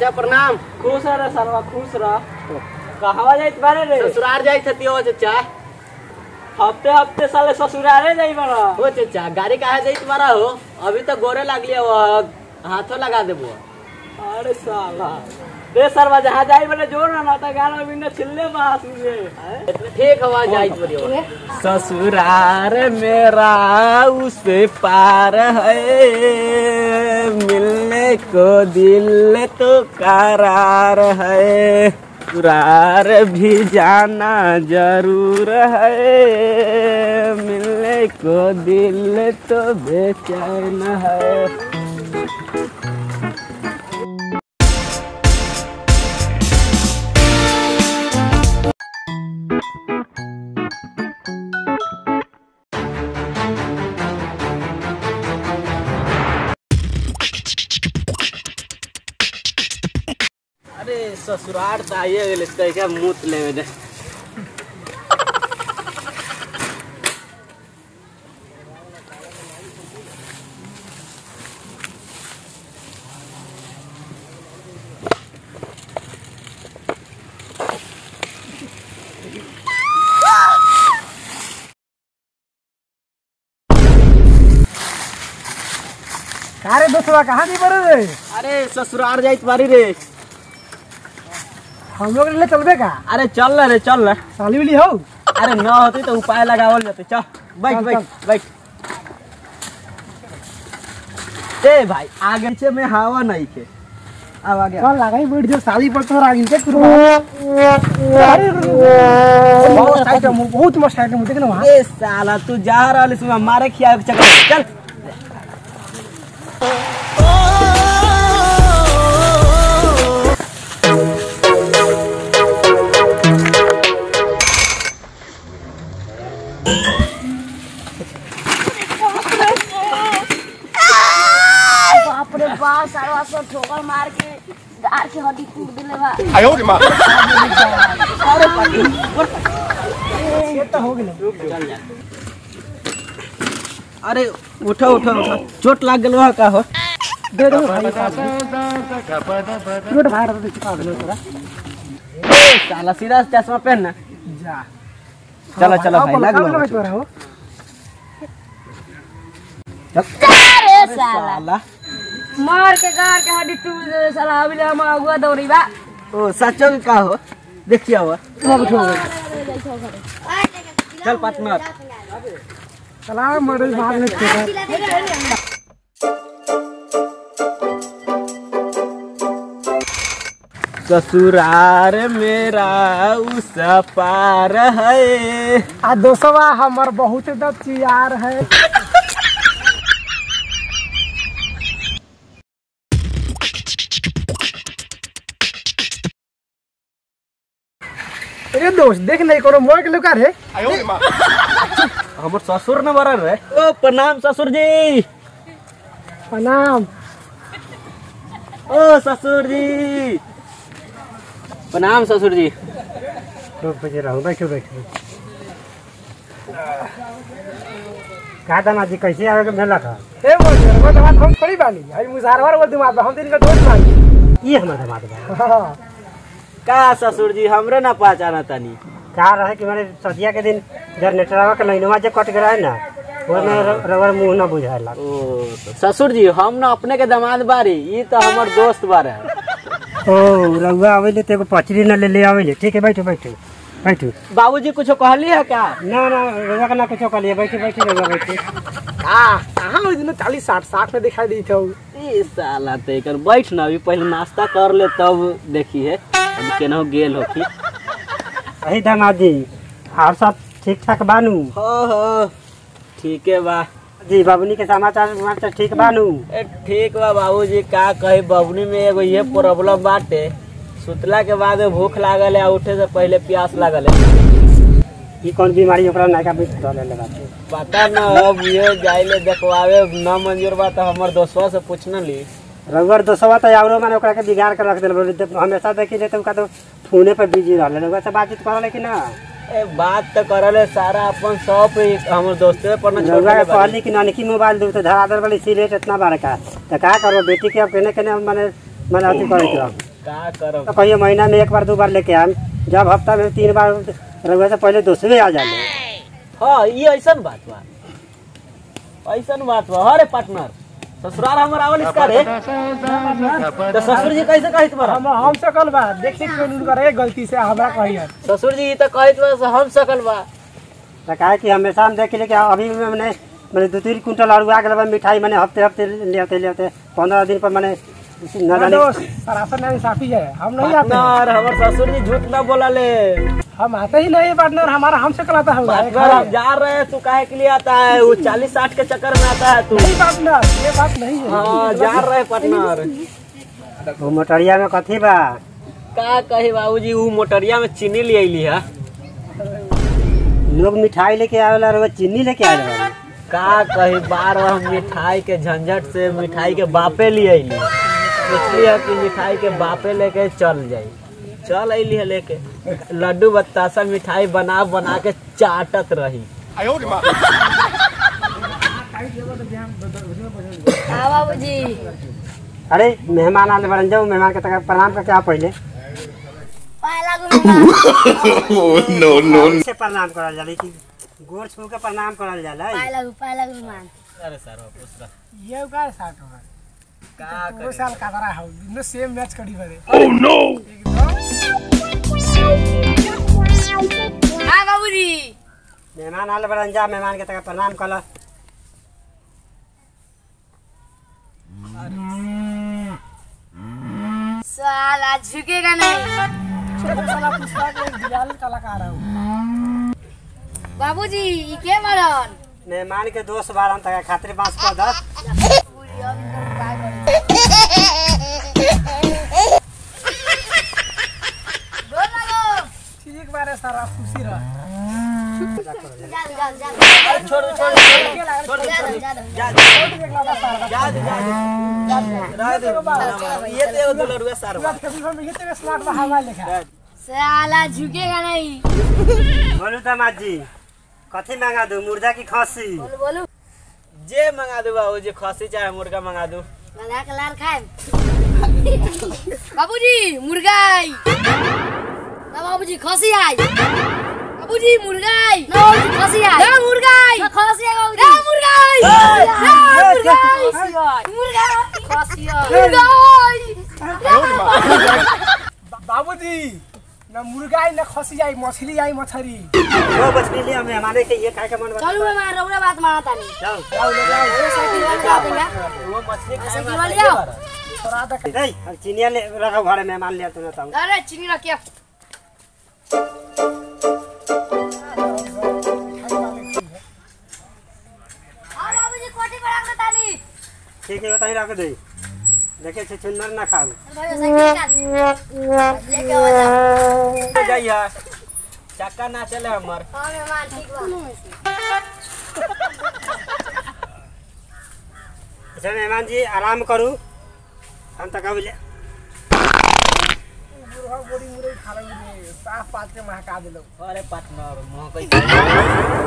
चाचा प्रणाम खुश रह सरवा खुश रह कहवा जाइत बारे रे ससुराल जाई थती हो चाचा हफ्ते हफ्ते साले ससुरारे जाई बड़ा हो चाचा गाड़ी काहे जाई तुम्हारा हो अभी तो गोरे लागली हो हाथों लगा देबो अरे साला रे सरवा जहाँ जाई बड़े जोर ना ना गाना बिना छिल्ले बास मुझे ठीक हवा जाई पड़ी हो ससुरार मेरा उससे पार है मिलने को दिल तो करार है ससुरार भी जाना जरूर है मिलने को दिल तो बेचैन है अरे ससुराल तो आइए गेल इसका क्या मूत लेवे दे अरे दोस्तवा कहाँ नहीं पड़े रे अरे ससुराल जाई तुम्हारी रे हम लोग ले चलबे का अरे चल ना रे चल ना साली उली हो अरे न होती तो उपाय लगावल जाते चल बैठ चल, बैठ बैठ ए भाई आगे पीछे में हवा नहीं के अब आ गया चल लगाई बैठ जो साली पर तो आगिन के कुरबा अरे बहुत आइटम बहुत मस्त आइटम देख ना वहाँ ए साला तू जा रहा है मारे खिया के चक्कर चल बाप रे बाप सारा सब ठोकर मार के गार के हड्डी टूट दिले बा ये तो हो गेले चल जा अरे उठो उठो उठो चोट लाग गेल का हो दे दो भाई रोड भाड़ दे चुका दे तोरा ए साला सीधा से चश्मा पहन ना जा चलो चलो भाई लग लो भाई तोरा हो अरे साला साला मार के गार के हड्डी टूट दिले साला अभी ले हम अगुआ दौड़ी बा ओ सचो के का हो देखिए हुआ चल पार्टनर चला मॉडल भाग में छोड़ा ससुरार मेरा उस पार है आ दोस्तवा हमर बहुत दचियार है अरे दोस्त देख नहीं कोनो मोर के लुका रे हमर ससुर न बरल रे ओ प्रणाम ससुर जी प्रणाम ओ ससुर जी प्रणाम ससुर जी रुक बजे रहो बैठो बैठो का दाना जी कैसे आवे के भेला था ए बोल वो दामाद हम थोड़ी बानी आई मुजारवर वो दामाद हम दिन का दोस्त बानी ये हमारा दामाद बा का ससुर जी हमरे ना पहचाना तनी का रहे कि मैंने सदिया के दिन जनरेटरवा के लाइनवा जे कट गया है ना वो में रबर मुंह ना बुझाएला ओ ससुर जी हम ना अपने के दामाद बारी ई तो हमर दोस्त बारे ओ रउआ आवेले तो एगो पचरी ना ले ले आवेले ठीक है बैठो बैठो बैठो बाबूजी कुछ कहली है का ना ना रउआ का ना कुछ कर लिए बैठो बैठो रउआ बैठो आ कहाँ उस दिन चालीस साठ साठ में दिखाई दी था ई साला ते कर बैठ ना अभी पहले नाश्ता कर ले तब देखी है अब केनहु गेल होखी अही दामाद जी और सब ठीक ठाक बानू हो हो ठीक है बा जी बाबूनी के समाचार समाचार ठीक बानू ए ठीक बा बाबूजी का कही बबनी में एगो ये प्रॉब्लम बाटे सुतला के बाद भूख लागल है आ उठे से पहले प्यास लागल है ई कौन बीमारी ओकरा नायका बीच धरे लगा छै पता न अब ये जाइले देखवावे न मंजूर बा तो हमर दोस्तवा से पूछना ली रउआ दोस्तवा तो आवरो माने ओकरा के बिगाड़ के रख देल बोले जब हमेशा देखी ले तो का तो फोने पर बिजी रहले रउआ से बातचीत करले कि ना ए बात तो करले सारा अपन सब ही हमर दोस्ते पर न छोड़ रउआ के देले बानी। कहली कि नानकी मोबाइल दू तो धरा दर वाली सिलेट इतना बड़का तो का करो बेटी के अब केने केने माने माने अथी करे के का करब तो कहियो महीना में एक बार दो बार लेके आम जब हफ्ता में तीन बार रहुआ से पहले दूसरे आ जाले हाँ ये ऐसन बात बा ऐसन बात बा अरे पार्टनर ससुराल हमर आवल इसका रे तो ससुर जी कैसे कहित बा हम हम सकल बा देख देख के उनकर करे गलती से हमरा कहिए ससुर जी तो कहित बा से हम सकल बा तो कहे कि हमेशा हम देख ले कि अभी भी मैंने मैंने दो तीन कुंटल अड़ुआ के लबा मिठाई मैंने हफ्ते हफ्ते ले आते ले आते पंद्रह दिन पर मैंने न जाने सरासर ना इंसाफी है हम नहीं आते पार्टनर हमर ससुर जी झूठ ना बोला ले हम आते ही नहीं पार्टनर हमारा हमसे कलाता है पार्टनर हम जा रहे हैं तू काहे के लिए आता है वो चालीस साठ के चक्कर में आता है तू नहीं पार्टनर ये बात नहीं है हाँ जा रहे हैं पार्टनर वो मोटरिया में कथी बा का कही बाबूजी वो मोटरिया में चीनी ले अली है लोग मिठाई लेके आवेला रहुआ चीनी लेके आवेला बा का कही बार बार हम मिठाई के झंझट से मिठाई के बापे लिए अली सोचली है कि मिठाई के बापे लेके चल जाई चल अली है लेके लड्डू बतासा मिठाई बना बना के चाटत रही हाँ बाबूजी अरे मेहमान आने बड़न जाओ मेहमान के तक प्रणाम करके आ पहले पहला गुरुमान no, no, से प्रणाम करल जाला कि गोर छू के प्रणाम करल जाला पहला गु पहला गुरुमान अरे सर वापस रख। ये का साथ होगा का दो साल का दरा है दोनों सेम मैच करी बरे हाँ बाबूजी मेहमान आले बड़न जा मेहमान के तक प्रणाम कल साला झुकेगा नहीं छोटा साला पुष्पा के एक दिवाल कलाकार है बाबूजी ई के मरन मेहमान के दोस्त बारन तक खातिर बांस कर दस पूरी अभी तो काय करे बोल लगो ठीक बारे सारा खुशी रह जा जा जा छोड़ दो, छोड़ दो, छोड़ दो, छोड़ दो, जा जा दे, जा दे, जा दे। रह दे। ये तो एगो दुलरुआ सार बा। फेब्रुआरी में ये तेरे स्लॉट में हवा लिखा साला झुकेगा नहीं बोलू दामाद जी कथी मांगा दू मुर्गा की खसी बोलो बोलो जे मंगा दू बाबू जे खसी चाहे मुर्गा मंगा दू लगा के लाल खाए बाबूजी मुर्गाई ना बाबूजी खसी आई बाबूजी मुर्गाई ना बाबूजी खसी आई ना मुर्गाई ना खसी आई बाबूजी ना मुर्गाई ना मुर्गाई मुर्गाई खसी आई मुर्गाई बाबूजी ना मुर्गा आई ना खसी आई मछली आई मछली वो मछली लिया मेहमान के ये खाए के मन बा चलो मैं रौरा बात माना तानी जाओ ये साइकिल वाला देंगे वो मछली खाए साइकिल में वाले अच्छा आओ। बारा। थोड़ा तक नहीं हम चिनिया ले रखो घरे मेहमान ले तुम बताऊं अरे चीनी रखिए हाँ बाबूजी कोठी पर रख तानी ठीक है बताई रख दे देखे छे चुनर ना खाऊ भाई साइकिल निकाल लेके आ जा जाइया चक्का ना चले हमर हाँ मेहमान ठीक बा अच्छा मेहमान जी आराम करू हम तक अब ले मुर्गा बोरी मुर्गी खा रहे साफ पात के महका दिलो अरे पार्टनर मोह कोई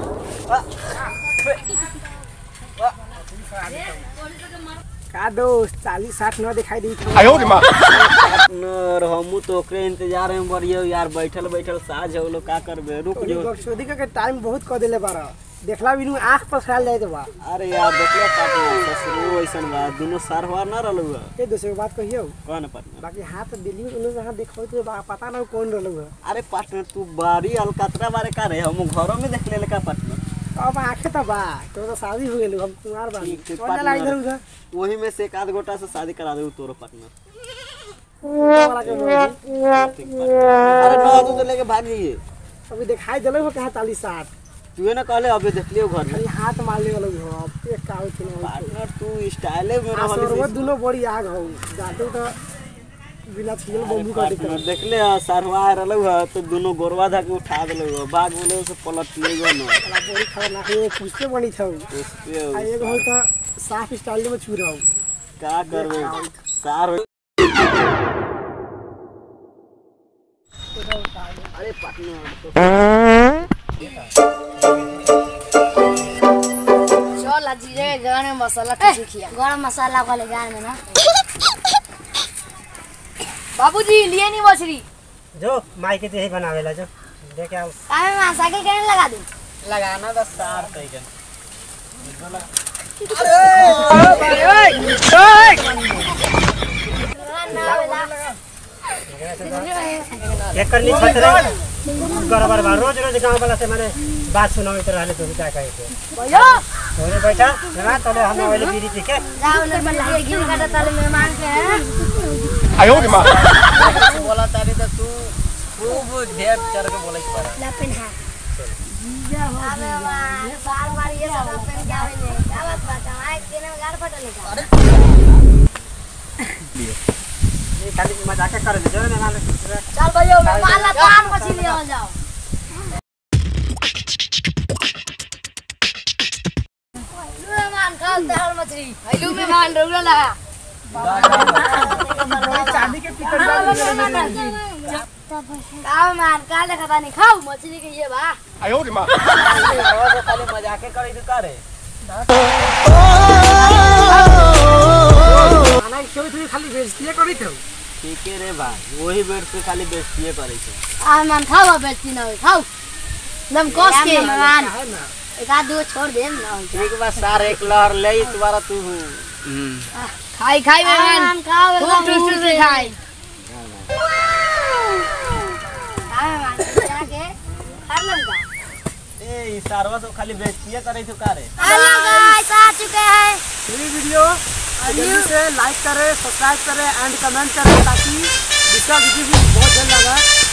का दोस्त चालीस साठ न दिखाई दी पार्टनर हमू तो ओकरे इंतजार में बड़ियो यार बैठल बैठल साझ हो लो का करबे रुक जो बक्सोदी के टाइम बहुत क देले बारा देखला बिनु आंख पर ख्याल जाए तो बा अरे यार देखले पार्टनर ससुरो ऐसन बा दोनों सारवा ना रहलू है ये दूसरे बात कहियो कौन पार्टनर बाकी हाथ दिल्ली में उन्होंने जहाँ देखो तो बा- पता ना कौन रहलो है अरे पार्टनर तू बारी अलकतरा बारे का रे हम घरों में देख ले का पार्टनर अब आंखें तो बा तो तो शादी हो गेल हम कुमार बा ठीक है, कौन ला इधर उधर वही में से एक आध गोटा से शादी करा दे तोरो पार्टनर वाला के मर्जी। अरे ना तू तो लेके भाग जाइए अभी दिखाई दिलो हो कहाँ चालीस साठ तू ना कहले अबे देख लियो घर में खाली हाथ मारले वाला हो अब एक का होत ना पार्टनर तू स्टाइले में आ रहल सरवत दुनो बड़ी आग हो जाते तो बिना छिल बम्बू का दिक्कत पार्टनर देख ले सरवा रहलू है तो दोनों गोरवा धके उठा देलू है भाग बोले से पलट ले गो ना वाला बड़ी खतरनाक है पूछते बनी था उस पे आ एगो हो तो साफ स्टाइल में छू रहा हूँ का करबे सार हो- अरे पार्टनर चल आज जीरे के गाने में मसाला कुछ खिया गरम मसाला वाले गाने में ना बाबूजी लिए नहीं मछली जो माई के देही बनावेला जो देखे आओ काहे में साइकिल कहने लगा दूं लगाना दस सार तैके एक कर नीचे रे गड़बड़ बा रोज रोज गांव वाला से माने बात सुनावे तो रहले तो क्या कहे के भैया तोरे बैठा ना तले हम वाले बीड़ी पी के जाओ ना बल्ला के गिर काटा ताले मेहमान के हैं बोला तारी तो तू खूब ढेर चढ़ के बोले पर लपन है अबे वाह बार बार ये सब अपन क्या है ने क्या बात बात है किने में गाड़ फटले का ये खाली मजाक कर ले जो ना नाले चल भैया मेहमान ला तान मछली ले जाओ लू मेहमान खाओ तेहर मछली लू मेहमान रोला लगा चांदी के पिकड़ खाओ मेहमान का देखा तानी खाओ मछली के ये बा खाली मजाके करे तू करे खाना क्यों इतनी खाली बेइज्जती करी थे ठीक है रे बा वही बेड से खाली बेस्तिए करे छे आ मेहमान खाओ बेचती ना होई खाओ दम कस के मेहमान एक आध दो छोड़ दे ना ठीक बा सार एक लहर ले तुम्हारा तू खाई खाई मेहमान खाओ खूब टूट से खाई खाओ मेहमान जाके खा लंगा ए ई सारवा सब खाली बेस्तिए करे छे करे हेलो गाइस आ चुके हैं ये वीडियो जल्दी से लाइक करें सब्सक्राइब करें एंड कमेंट करें ताकि दूसरा वीडियो भी बहुत जल्द लगा